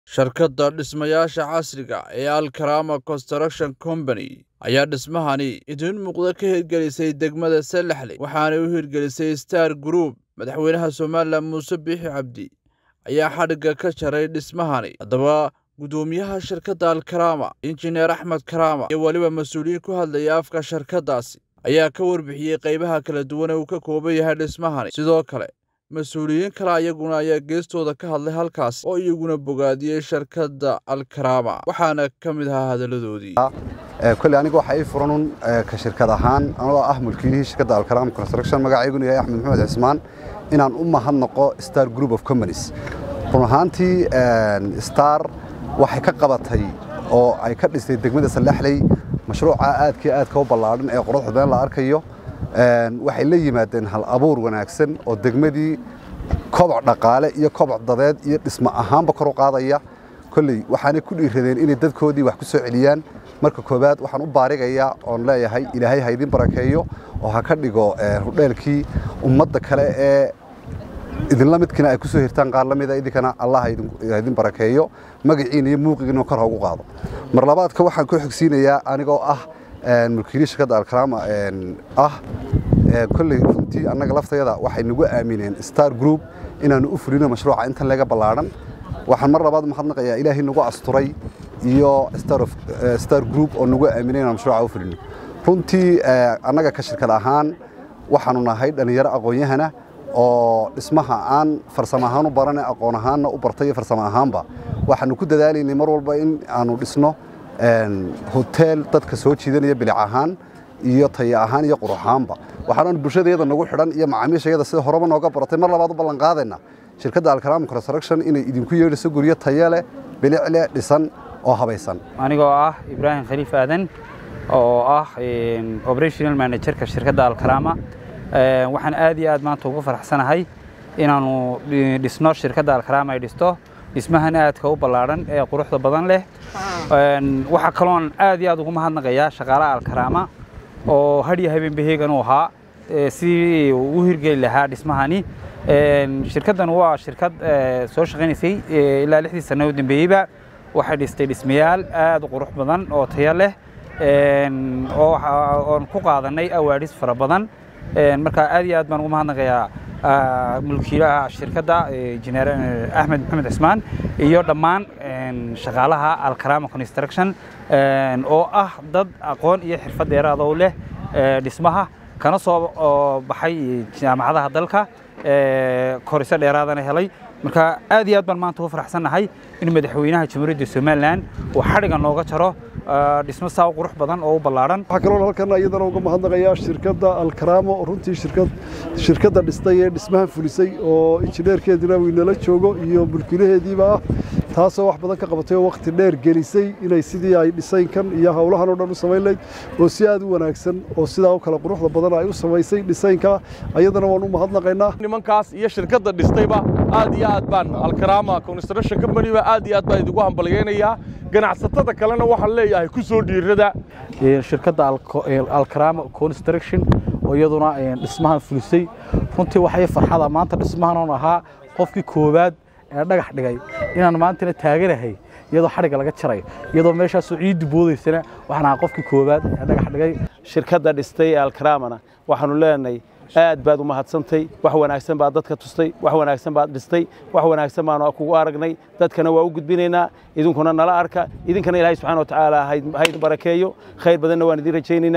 Shirkadda dhismayaasha casriga ah ee Al-Karama Construction Company ayaa dhismahani idin muuqda ka hirgelisay degmada Salaxley waxaana u hirgelisay Star Group. Madaxweynaha Somaliland Muuse Biixi Cabdi ayaa xadhigga ka jaray dhismahani. Haddaba, guddoomiyaha shirkadda Al-Karama, Injineer Axmed Karama, iyo weliba mas'uuliyiin ku hadlaya afka shirkaddaasi ayaa ka warbixiyey qaybaha kala duwan ee uu ka kooban yahay dhismahani. Sidoo kale, mas-uuliyiin kale ayaguna ayaa geestooda ka hadlay halkaas oo iyaguna bogaadiyey shirkadda Al-Karama waxaana ka mid ahaa hadalladoodii. kole aniga waxaa ii furan un ka shirkad ahaan anigoo ah mulkiilihii shirkadda alkarama construction magacayguna yahay axmed maxamed cismaan inaan u mahadnaqo star group of companies run ahaantii star waxay ka qabatay oo ay ka dhistay degmada salaxley mashruuca aadkii aadka u ballaadhan ee quruxda badan la arkayo waxay la yimaadeen hal abuur wanaagsan oo degmadii koboc dhaqaale iyo koboc dadeed iyo dhismo ahaanba kor u qaadaya kolley waxaanay ku dhiiradeen inay dadkoodii wax ku soo celiyaan marka koowaad waxaan u baarigayaa oon leeyahay ilaahay ha idin barakeeyo oo ha ka dhigo hudheelkii ummadda kale ee idinla midkiina ay ku soo hirtaan qaar la mida idinkana allah ha idin barakeeyo magaciina iyo muuqigiina kor ha ugu qaado mar labaadka waxaan ku xigsiinayaa anigoo ah mulkiili shirkadda alkarama ah kolley runtii annaga laftayada waxay nagu aamineen star group inaanu u fulino mashruuca intan laga ballaadhan waxaan mar labaad mahadnaqayaa ilaahay nagu asturay iyo star group oo nagu aaminay inaan mashruuca u fulino runtii annaga ka shirkad ahaan waxaanu nahay dhallinyaro aqoon-yahana oo dhismaha aan farsamo ahaan u barane aqoon ahaanna u bartay iyo farsamo ahaanba waxaanu ku dadaalaynay mar walba in aanu dhisno hoteel dadka soo jiidanaya bilic ahaan iyo taya ahaan iyo qurux ahaanba waxaanu bulshadayada nagu xidhan iyo macaamiishayada sida horeba nooga baratay mar labaad u ballan qaadayna shirkadda alkarama construction inay idinku yeedhiso guryo tayo leh bilic leh dhisan oo habaysan anigoo ah ibraahim khaliif aadan oo ah operational managerka shirkadda alkarama waxaan aad iyo aad maanta ugu faraxsanahay inaannu dhisno shirkadda alkarama ay dhisto dhismahan aadka u ballaadhan ee quruxda badan leh waxaa kaloon aad iyo aad ugu mahadnaqayaa shaqaalaha alkarama oo hadhiyo habeenbaheegan u ahaa sidii uu u hirgeli lahaa dhismahani shirkaddan waa shirkad soo shaqaynaysay ilaa lixdii sano u dambeeyeyba waxay dhistay dhismayaal aad u qurux badan oo tayo leh oon ku qaadanay awaadhis fara badan marka aad iyo aad baan ugu mahadnaqayaa mulkiilaha shirkadda injineer axmed maxamed cismaan iyo dhammaan shaqaalaha alkarama construction oo ah dad aqoon iyo xirfad dheeraada u leh dhismaha kana soo baxay jaamacadaha dalka koriso dheeraadana helay marka aad iyo aad baan maanta ugu faraxsannahay in madaxweynaha jamhuuriyadda somalilan uu xadhiga nooga jaro dhismo saa u qurux badan oo u ballaadhan waxaa kaloo halkan iyadana uga mahadnaqayaa shirkadda alkaramo runtii shirkad shirkadda dhistay ee dhismahan fulisay oo injineerkeedina uu inala joogo iyo mulkiilaheediiba ah taasoo wax badan ka qabatay oo wakhti dheer gelisay inay sidii ay dhisaynkan iyo howlahan oo dhan u samayn layd oo si aad u wanaagsan oo sidaa u kala quruxda badan ay u samaysay dhisaynka ayadana waan u mahadnaqaynaa nimankaas iyo shirkadda dhistayba aad iyo aad baan alkarama construction companyba aad iyo aad baan idigu hambalyaynayaa ganacsatada kalena waxaan leeyahay ku soo dhiirada shirkadda alkarama construction oo iyaduna dhismahan fulisay runtii waxay farxada maanta dhismahan oon ahaa qofkii koowaad ee dhagax dhigay inaan maantana taaganahay iyadoo xadhigga laga jaray iyadoo meeshaasoo ciiddu boodaysana waxaan ahaa qofkii koowaad ee dhagax dhigay shirkadda dhistay ee alkaramana waxaanu leenahay aad baad u mahadsantay wax wanaagsan baad dadka tustay wax wanaagsan baad dhistay wax wanaagsan baanu kugu aragnay dadkana waa u gudbinaynaa idinkuna nala arka idinkana ilaahay subxana wa tacaala hayd barakeeyo khayr badanna waan idin rajaynaynaa